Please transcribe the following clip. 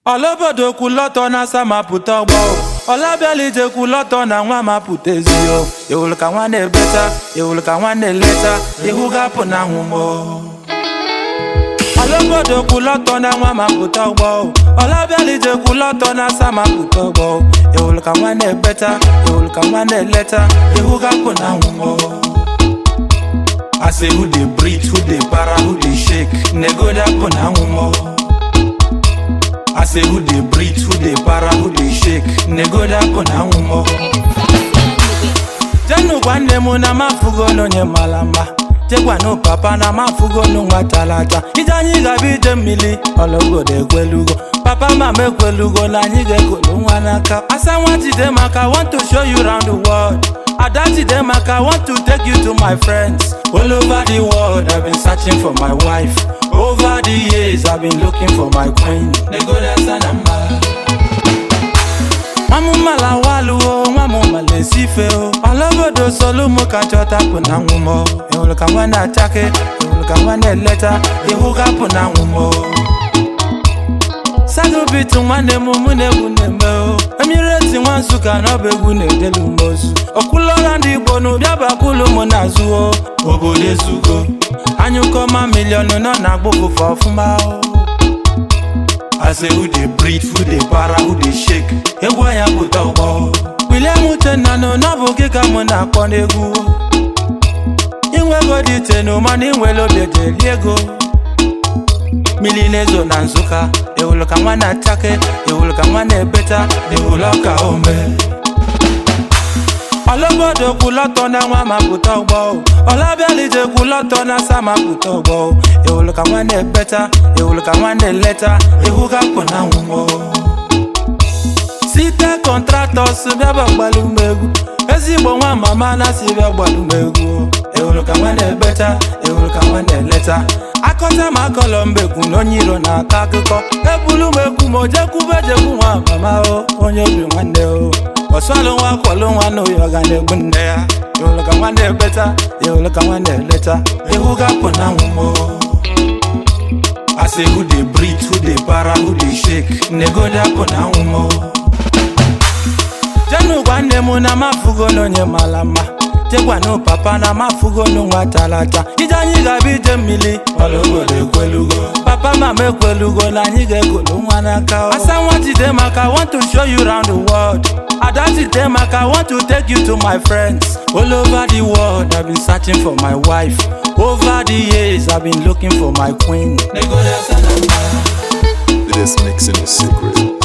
ọlaobodo kwulọtọ na asa mapụta ọgbọ ọlabialije kwulọtọ na nwa mapụta ezio ewulu ka nwa na-ebeta ewulu ka nwa na-eleta ihu gapụ na nwụmọ ọlaobodo kwulọtọ na nwa mapụta ọgbọ ọlabialije kwulọtọ na asa mapụta ọgbọ ewulu ka nwa na-ebeta ewulu ka nwa na-eleta ihu gapụ na nwụmọ I say who dey breathe, who dey para, who dey shake, nego dapụ na nwụmọ I say who dey breathe, who dey para, who dey shake, nego dapụ na nwụmọ jenu gwa nne m na mafugo n'onye mara mma jegwanu papa na mafugo n'nwa talata ije anyị ga-abịa ije mmiri ọlọgodo ekwelugo papa mama ekwelugo na anyị ga-ekolu nwa n'aka asa nwa jide maka I want to show you round the world ada jide maka I want to take you to my friends all over the world I've been searching for my wife over the years I've been looking for my queen negodasa na mma nwamụmala waluo nwamụmala esife o ọlọgodo solumo ka chọtapụ na nwụmọ ịhụrụ ka nwa na-achake ịhụrụ ka nwa na-eleta ihu gapụ na nwụmọ sagobitu nwanne m mụ na egwu na-eme o emireti nwa nsụka na ọba egwu na-edelu m ozu okwulọla ndị igbo na ụbịa bakwulu m na-azụ o obodo ezugo anyụkọma miliọnụ nọ na agbụfụfe ọfụma o I say who dey breathe, who dey para, who dey shake. Egwu anya pụta ụgbọ. William Uchenna nọ n'ọbụ gị ka mụ na-akpọ n'egwu. Inwego dị ite na mana inwere obi ejeri ego. Mmiri na-ezo na Nsụka, ewulu ka nwa na-achake, ewulu ka nwa na-ebeta, ewulu ọka ome. ọlọgodo kwulọtọ na nwa mapụta ọgbọ ọlabialije kwulọtọ na asa mapụta ọgbọ ewulu ka nwa na-ebeta ewulu ka nwa na-eleta ihu gapụ na nwụmọ site kọntratọs bịaba gbalụ m egwu ezigbo nwa mama na si bịa gbalụ m egwu ewulu ka nwa na-ebeta ewulu ka nwa na-eleta akọta ma akọlọ mbekwu na onye iro na-akọ akụkọ ebulu m ekwu ma ojekwube jekwu nwa mama o onye obi nwanne o ọsọlụ nwa kwọlụ nwa na oyi ọga na-egbu nne ya ịhụrụ ka nwa na-ebeta ịhụrụ ka nwa na-eleta ihu gapụ na nwụmọ I say who dey breathe, who dey para, who dey shake, nego dapụ na nwụmọ jenu gwa nne m na mafugo n'onye mara mma jegwanu papa na mafugo n'nwa talata ije anyị ga-abịa ije mmiri ọlọgodo ekwelugo papa mama ekwelugo na anyị ga-ekolu nwa n'aka asa nwa jide maka I want to show you round the world ada jide maka I want to take you to my friends all over the world I've been searching for my wife over the years I've been looking for my queen It is mixing the secret.